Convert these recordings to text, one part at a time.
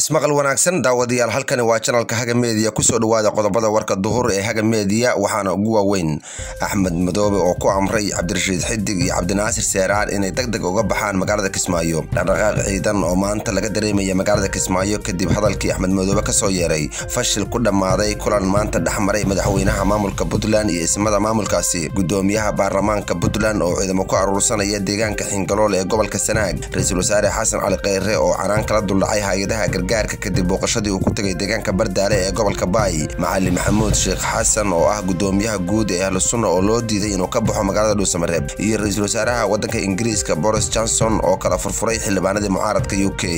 ismaqal wanaagsan daawadayaal halkani waa janalka haga meediya kusoo dhawaada qodobada warka duhur ee haga meediya waxaana ugu waaweyn axmed madoobe oo ku amray cabdirashiid xidig iyo cabdinaasir seeraar inay deg deg uga baxaan magaalada kismaayo dhaqdhaqaaq ciidan oo maanta laga dareemaya magaalada kismaayo kadib hadalkii axmed madoobe kasoo yeeray fashil ku dhammaaday kulan maanta dhexmaray madaxweynaha maamulka puntland iyo ismada maamulkaasi gudoomiyaha baarlamaanka puntland oo ciidamo ku aruursanaya deegaanka xingalool ee gobolka sanaag ra-iisul wasaare xasan cali kheyre oo canaan kala duldhacay hay-adaha gargaarka kadib booqashadii uu ku tegay deegaanka bardaale ee gobolka baay macali maxamuud sheekh xasan oo ah gudoomiyaha guud ee ahlu sunna oo loo diiday inuu ka baxo magaalada dhuusamareeb iyo ra-iisul wasaaraha waddanka ingiriiska boris johnson oo kala furfuray xildhibaanadii mucaaradka u k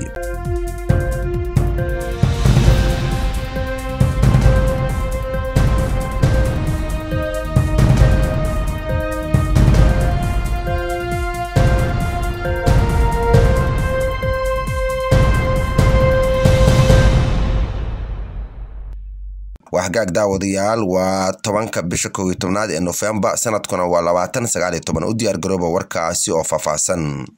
waxgaag daawadayaal waa tobanka bisha kow iyo tobnaad ee nofembar sanadkuna waa labaatan sagaal iyo toban u diyaar garooba warkaasi oo faahfaahsan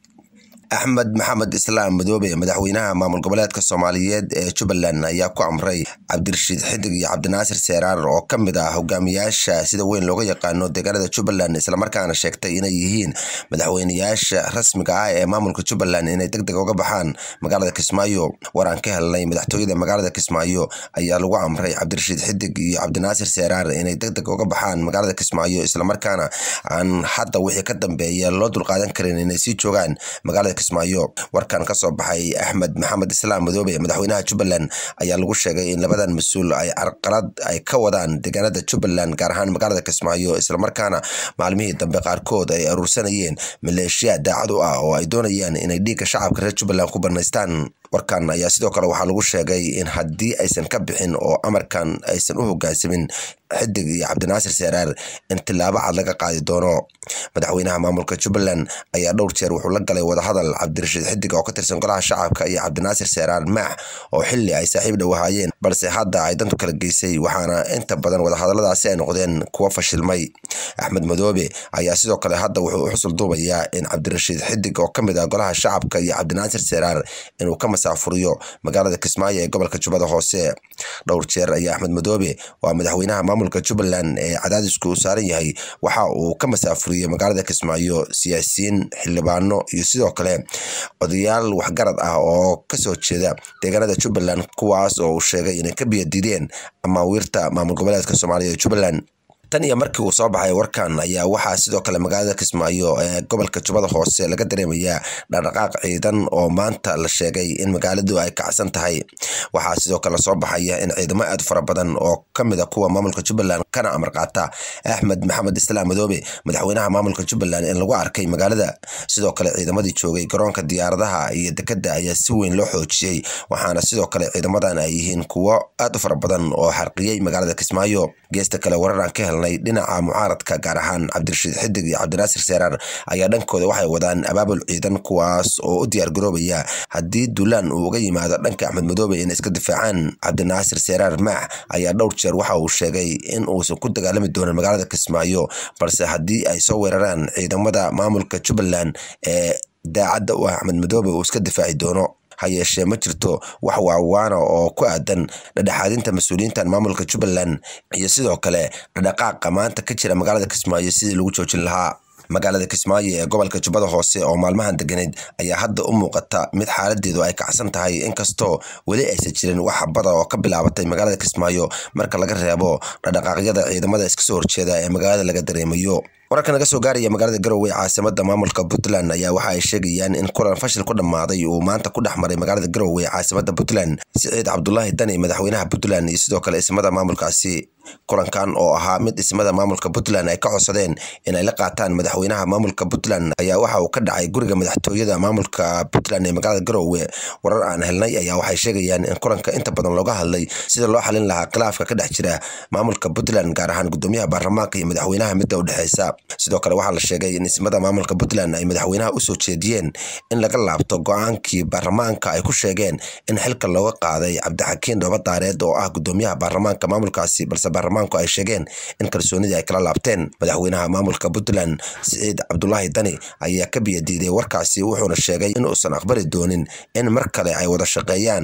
axmed maxamed islaam madoobe madaxweynaha maamul goboleedka soomaaliyeed ee jubbaland ayaa ku amray cabdirashiid xidig iyo cabdinaasir seeraar oo ka mid ah hogaamiyaasha sida weyn looga yaqaano deegaanada jubbaland islamarkaana sheegtay inay yihiin madaxweynayaasha rasmiga ah ee maamulka jubbaland inay deg deg uga baxaan magaalada kismaayo waraan ka helnay madaxtooyada magaalada kismaayo ayaa lagu amray cabdirashiid xidig iyo cabdinaasir seeraar inay deg deg uga baxaan magaalada kismaayo islamarkaana aan hadda wixii ka dambeeya loo dulqaadan karin inay sii joogaan magaalada kismaayo warkan ka soo baxay axmed maxamed islaam madoobe madaxweynaha jubbaland ayaa lagu sheegay in labadan mas-uul ay carqalad ay ka wadaan deegaanada jubbaland gaar ahaan magaalada kismaayo islamarkaana maalmihii dambe qaarkood ay aruursanayeen maleeshiya daacad u ah oo ay doonayaan inay dhiigga shacabka reer jubbaland ku banaystaan warkan ayaa sidoo kale waxaa lagu sheegay in haddii aysan ka bixin oo amarkan aysan u hogaansamin xidig iyo cabdinaasir seeraar in tilaabo cad laga qaadi doono madaxweynaha maamulka jubbaland ayaa dhowr jeer wuxuu la galay wadahadal cabdirashiid xidig oo ka tirsan golaha shacabka iyo cabdinaasir seeraar maax oo xili ay saaxiib dhow ahaayeen balse hadda ay dantu kala geysay waxaana inta badan wadahadaladaasi ay noqdeen kuwo fashilmay axmed madoobe ayaa sidoo kale hadda wuxuu u xusul duubayaa in cabdirashiid xidig oo ka mid ah golaha shacabka iyo cabdinaasir seeraar inuu ka masaafuriyo magaalada kismaayo ee gobolka jubbada hoose dhowr jeer ayaa axmed madoobe waa madaxweynaha maamulka jubbaland ee cadaadisku u saaran yahay waxa uu ka masaafuriyey magaalada kismaayo siyaasiyiin xildhibaano iyo sidoo kale odayaal waxgarad ah oo kasoo jeeda deegaanada jubbaland kuwaas oo uu sheegay inay ka biyadiideen amaawiirta maamul goboleedka soomaaliya ee jubbaland tan iyo markii uu soo baxay warkan ayaa waxaa sidoo kale magaalada kismaayo ee gobolka jubbada hoose laga dareemayaa dhaqdhaqaaq ciidan oo maanta la sheegay in magaaladu ay kacsan tahay waxaa sidoo kale soo baxaya in ciidamo aad fara badan oo ka mid a kuwa maamulka jubbaland kana amar qaata axmed maxamed islaam madoobe madaxweynaha maamulka jubbaland in lagu arkay magaalada sidoo kale ciidamadii joogay garoonka diyaaradaha iyo dekadda ayaa si weyn loo xoojiyey waxaana sidoo kale ciidamadan ay yihiin kuwo aad u fara badan oo xarqiyey magaalada kismaayo geesta kale wararaan ka helnay dhinaca mucaaradka gaar ahaan cabdirashiid xidig iyo cabdinaasir seeraar ayaa dhankooda waxay wadaan abaabul ciidan kuwaas oo u diyaar garoobaya haddii duulaan uu uga yimaado dhanka axmed madoobe inay iska difaacaan cabdinaasir seeraar maax ayaa dhowr jeer waxa uu sheegay in uusan ku dagaalami doonin magaalada kismaayo balse haddii ay soo weeraraan ciidamada maamulka jubbaland ee daacadda u ah axmed madoobe uu iska difaaci doono ha yeeshee ma jirto wax waawaana oo ku aadan dhadhexaadinta mas-uuliyiintan maamulka jubbaland iyo sidoo kale dhadhaqaaqa maanta ka jira magaalada kismaayo sidii lagu joojin lahaa magaalada kismaayo ee gobolka jubbada hoose oo maalmahan deganeyd ayaa hadda u muuqata mid xaaladeedu ay kacsan tahay inkastoo weli aysan jirin wax bada oo ka bilaabatay magaalada kismaayo marka laga reebo dhadhaqaaqyada ciidamada iska soo horjeeda ee magaalada laga dareemayo wararka naga soo gaaraya magaalada garowe caasimada maamulka puntland ayaa waxa ay sheegayaan in kulan fashil ku dhammaaday uu maanta ku dhex maray magaalada garowe caasimada puntland siciid cabdulaahi dani madaxweynaha puntland iyo sidoo kale ismada maamulkaasi kulankan oo ahaa mid ismada maamulka puntland ay ka codsadeen inay la qaataan madaxweynaha maamulka puntland ayaa waxa uu ka dhacay guriga madaxtooyada maamulka puntland ee magaalada garowe warar aan helnay ayaa waxay sheegayaan in kulanka inta badan looga hadlay sida loo xalin lahaa khilaafka ka dhex jira maamulka puntland gaar ahaan gudoomiyaha baarlamaanka iyo madaxweynaha midda u dhexeysa sidoo kale waxaa la sheegay in ismada maamulka puntland ay madaxweynaha usoo jeediyeen in laga laabto go-aankii baarlamaanka ay ku sheegeen in xilka looga qaaday cabdixakiin dhooba daareed oo ah gudoomiyaha baarlamaanka maamulkaasi balse baarlamaanku ay sheegeen in kalsoonidii ay kala laabteen madaxweynaha maamulka puntland siciid cabdulaahi dani ayaa ka biyadiiday warkaasi wuxuuna sheegay in uusan aqbali doonin in mar kale ay wada shaqeeyaan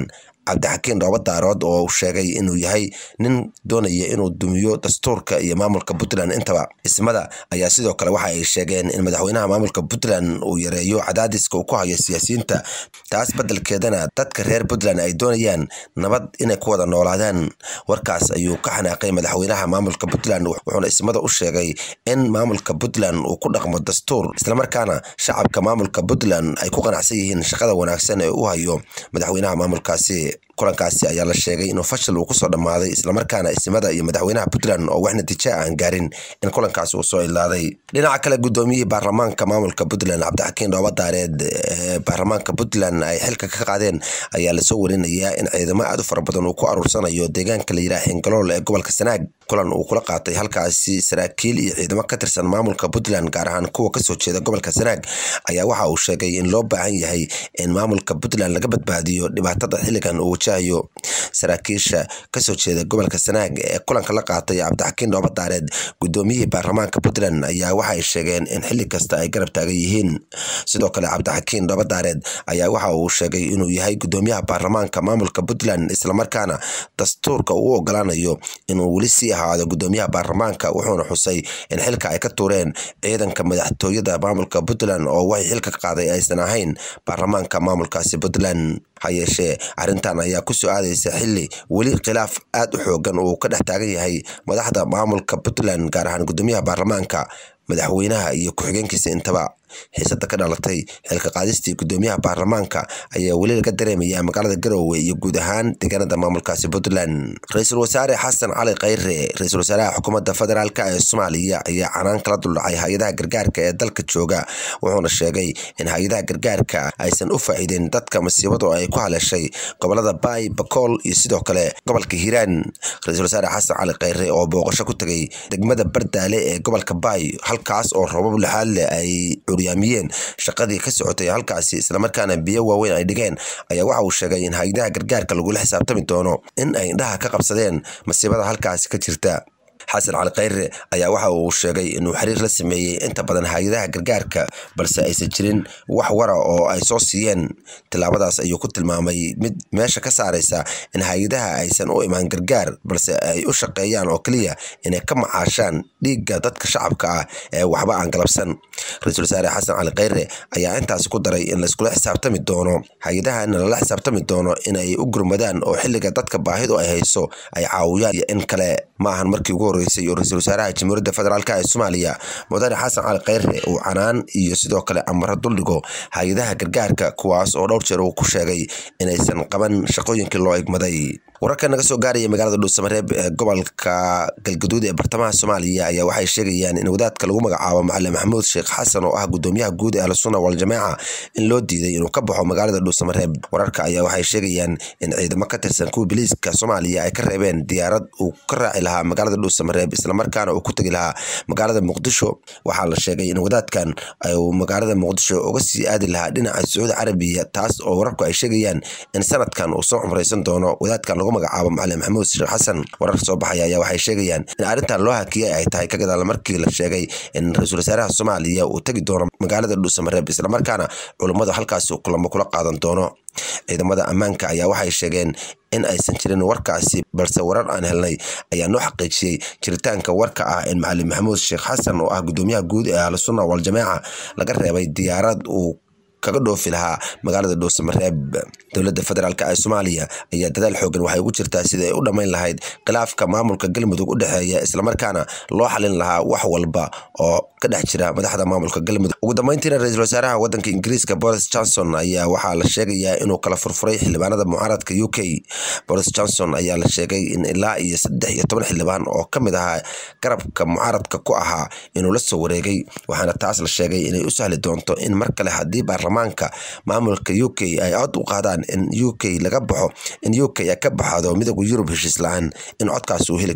cabdixakiin dhooba daarood oo uu sheegay inuu yahay nin doonaya inuu dumiyo dastuurka iyo maamulka puntland intaba ismada ayaa sidoo kale waxa ay sheegeen in madaxweynaha maamulka puntland uu yareeyo cadaadiska uu ku hayo siyaasiyiinta taas beddelkeedana dadka reer puntland ay doonayaan nabad inay ku wada noolaadaan warkaas ayuu ka xanaaqay madaxweynaha maamulka puntland wuxuuna ismada u sheegay in maamulka puntland uu ku dhaqmo dastuur islamarkaana shacabka maamulka puntland ay ku qanacsan yihiin shaqada wanaagsan ee u hayo madaxweynaha maamulkaasi kulankaasi ayaa la sheegay inuu fashil uu kusoo dhammaaday islamarkaana ismada iyo madaxweynaha puntland oo wax natiija aan gaarin in kulankaasi uu soo ilaaday dhinaca kale gudoomiyihii baarlamaanka maamulka puntland cabdixakiin dhooba daareed ee baarlamaanka puntland ay xilka ka qaadeen ayaa lasoo warinayaa in ciidamo aad u fara badan uu ku aruursanayo deegaanka la yidhaha xingalool ee gobolka sanaag kulan uu kula qaatay halkaasi saraakiil iyo ciidamo ka tirsan maamulka puntland gaar ahaan kuwa kasoo jeeda gobolka sanaag ayaa waxa uu sheegay in loo baahan yahay in maamulka puntland laga badbaadiyo dhibaatada xilligan uu wajahayo saraakiisha kasoo jeeda gobolka sanaag ee kulanka la qaatay cabdixakiin dhooba daareed gudoomiyihii baarlamaanka puntland ayaa waxay sheegeen in xilli kasta ay garab taagan yihiin sidoo kale cabdixakiin dhooba daareed ayaa waxa uu sheegay inuu yahay gudoomiyaha baarlamaanka maamulka puntland islamarkaana dastuurka uu ogolaanayo inuu weli sii ahaado gudoomiyaha baarlamaanka wuxuuna xusay in xilka ay ka tuureen ciidanka madaxtooyada maamulka puntland oo waxay xilka ka qaaday aysan ahayn baarlamaanka maamulkaasi puntland ha yeeshee arrintan ayaa ku soo aadaysa xilli weli khilaaf aad u xoogan uu ka dhex taagan yahay madaxda maamulka puntland gaar ahaan gudoomiyaha baarlamaanka madaxweynaha iyo ku-xigeenkiisa intaba xiisada ka dhalatay xilka qaadistii gudoomiyaha baarlamaanka ayaa weli laga dareemayaa magaalada garowe iyo guud ahaan deegaanada maamulkaasi puntland ra-iisul wasaare xasan cali khayre ra-iisul wasaaraha xukuumadda federaalk ee soomaaliya ayaa canaan kala duldhacay hay-adaha gargaarka ee dalka jooga wuxuuna sheegay in hay-adaha gargaarka aysan u faa'iideyn dadka masiibadu ay ku haleeshay gobolada baay bakool iyo sidoo kale gobolka hiiraan ra-iisul wasaare xasan cali khayre oo booqasho ku tegay degmada bardaale ee gobolka baay halkaas oo roobab lixaad leh ay curyaamiyeen shaqadii ka socotay halkaasi islamarkaana biyo waaweyn ay dhigeen ayaa waxa uu sheegay in hay-adaha gargaarka lagula xisaabtami doono in ay indhaha ka qabsadeen masiibada halkaasi ka jirta xasan cali khayre ayaa waxa uu sheegay inuu xiriir la sameeyey inta badan hay-adaha gargaarka balse aysan jirin wax wara oo ay soo siiyeen tillaabadaas ayuu ku tilmaamay mid meesha ka saaraysa in hay-adaha aysan u imaan gargaar balse ay u shaqeeyaan oo keliya inay ka macaashaan dhiigga dadka shacabka ah ee waxba aan galabsan ra-iisul wasaare xasan cali khayre ayaa intaasi ku daray in layskula xisaabtami doono hay-adahana lala xisaabtami doono in ay u gurmadaan oo xilliga dadka baahidu ay hayso ay caawiyaan iyo in kale ma ahan markii ugu horreysay oo ra-iisul wasaaraha jamhuuriyadda federaalk ee soomaaliya mudane xasan cali khayre uu canaan iyo sidoo kale amaro duldhigo hay-adaha gargaarka kuwaas oo dhowr jeer uu ku sheegay inaysan qaban shaqooyinkii loo egmaday wararka naga soo gaaraya magaalada dhuusamareeb ee gobolka galgaduud ee bartamaha soomaaliya ayaa waxay sheegayaan in wadaadka lagu magacaabo macalin maxamuud sheekh xasan oo ah gudoomiyaha guud ee ahlusunna waljamaaca in loo diiday inuu ka baxo magaalada dhuusamareeb wararka ayaa waxay sheegayaan in ciidamo ka tirsan kuwa biliiska soomaaliya ay ka reebeen diyaarad uu ka raaci lahaa magaalada dhuusamareeb islamarkaana uu ku tegi lahaa magaalada muqdisho waxaa la sheegay in wadaadkan uu magaalada muqdisho uga sii aadi lahaa dhinaca sacuudi carabiya taas oo wararku ay sheegayaan in sanadkan uu soo cumraysan doono wadaadkan lagu magacaabo macalin maxamuud sheekh xasan wararka soo baxaya ayaa waxay sheegayaan in arrintan loo hakiyay ay tahay ka gadaal markii la sheegay in ra-iisul wasaaraha soomaaliya uu tegi doono magaalada dhuusamareeb islamarkaana culummadu halkaasi kulamo kula qaadan doono ciidamada ammaanka ayaa waxay sheegeen in aysan jirin warkaasi balse warar aan helnay ayaa noo xaqiijiyey jiritaanka warka ah in macalin maxamuud sheekh xasan oo ah gudoomiyaha guud ee ahlusunna waljamaaca laga reebay diyaarad uu kaga dhoofi lahaa magaalada dhuusamareeb dowladda federaalk ee soomaaliya ayaa dadaal xoogan waxay ugu jirtaa sidai ay u dhammayn lahayd khilaafka maamulka galmudug u dhexeeya islamarkaana loo xalin lahaa wax walba oo ka dhex jira madaxda maamulka galmudug ugu dambeyntiina ra-iisul wasaaraha waddanka ingiriiska boris johnson ayaa waxaa la sheegayaa inuu kala furfuray xildhibaanada mucaaradka u k boris johnson ayaa la sheegay in ilaa iyo saddex iyo toban xildhibaan oo ka mid ahaa garabka mucaaradka ku ahaa inuu la soo wareegay waxaana taas la sheegay inay u sahli doonto in mar kale haddii baarlamaanka maamulka u k ay cod u qaadaan in u k laga baxo in u k ka baxdo midooda yurub heshiis la-aan in codkaas uu heli karo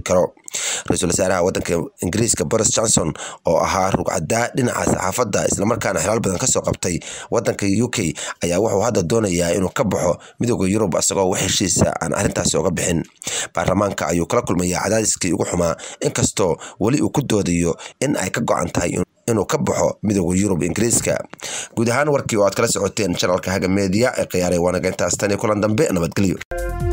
ra-iisul wasaaraha wadanka ingiriiska boris johnson oo ahaa rugcadaa dhinaca saxaafadda islamarkaana xilaal badan kasoo qabtay wadanka u k ayaa wuxuu hadda doonayaa inuu ka baxo midooda yurub isagoo wax heshiisa aan arrintaasi oga bixin baarlamaanka ayuu kala kulmayaa cadaadiskii ugu xumaa inkastoo weli uu ku doodayo in ay ka go-an tahay inuu ka baxo midooda yurub ingiriiska guud ahaan warkii oo aad kala socoteen janalka haga media ee khiyaaray waanaga intaas tan iyo kulan dambe nabadgelyo